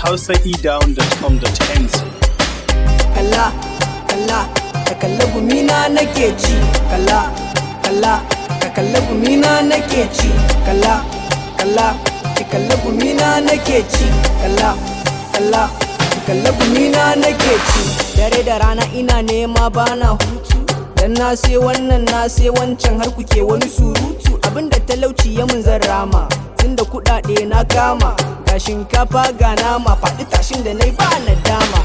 hausaedown.com.ng kalla kalla ka kalla gumina nake ci kalla kalla ka kalla gumina nake ci kalla kalla ki kalla gumina nake ci kalla kalla ki kalla gumina nake ci dare da rana ina nema bana hutu dan na sai wannan na sai wancan har kuke wani surutu abinda talauci ya mun zan rama tunda kuɗaɗe na kama ga shinkafa ga nama faɗi tashin da na yi ba na dama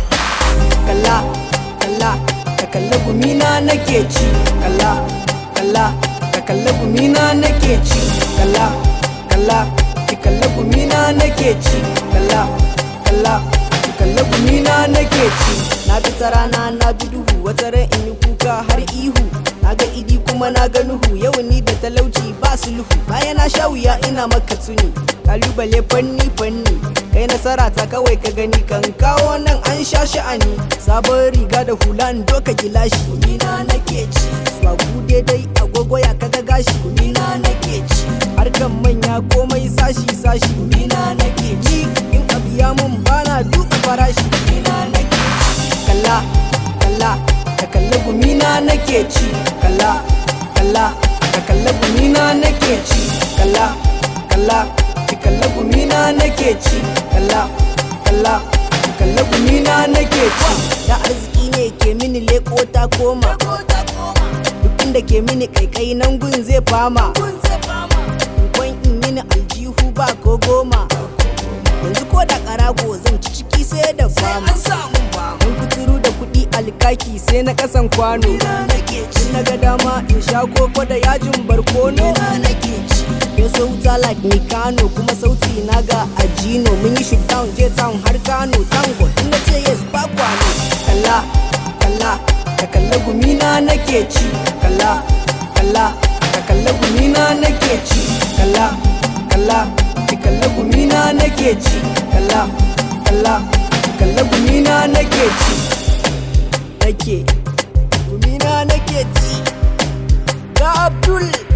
kalla kalla ka kalla gumina nake ci kalla kalla ka kalla gumina nake ci kalla kalla ki kalla gumina nake ci kalla kalla ki kalla gumina nake ci na bi rana na bi duhu wata ran in yi kuka har ihu na ga idi kuma na ga nuhu yau ni da talauci ba sulhu bayan na sha wuya ina maka tuni kalubale fanni fanni kai nasara ta kawai ka gani kan kawo nan an sha sha'ani sabon riga da hula in doka gilashi gumina nake ci swagu daidai agogo ya kaga gashi gumina nake ci harkan manya komai sashi sashi gumina nake ci in abu ya mun bana duka farashi gumina nake ci kalla kalla ka kalla gumina nake ci kalla kalla ka kalla gumina nake ci kalla kalla ki kalla gumina nake ci kalla kalla ki kalla gumina nake ci da arziki ne ke mini leko ta koma duk inda ke mini kaikai nan gun zai fama kwan in mini aljihu ba ko goma yanzu ko da karago zan ci ciki sai da fama mun kuturu da kuɗi alkaki sai na kasan kwano in na ga dama in sha koko da yajin barkono ya so wuta like ni kano kuma sauti na ga ajino mun yi shi down je town har kano tango in na ce yes ba kwano kalla kalla ka kalla gumina nake ci kalla kalla ka kalla gumina nake ci kalla kalla ki kalla gumina nake ci kalla kalla ki kalla gumina nake ci nake gumina nake ci ga abdul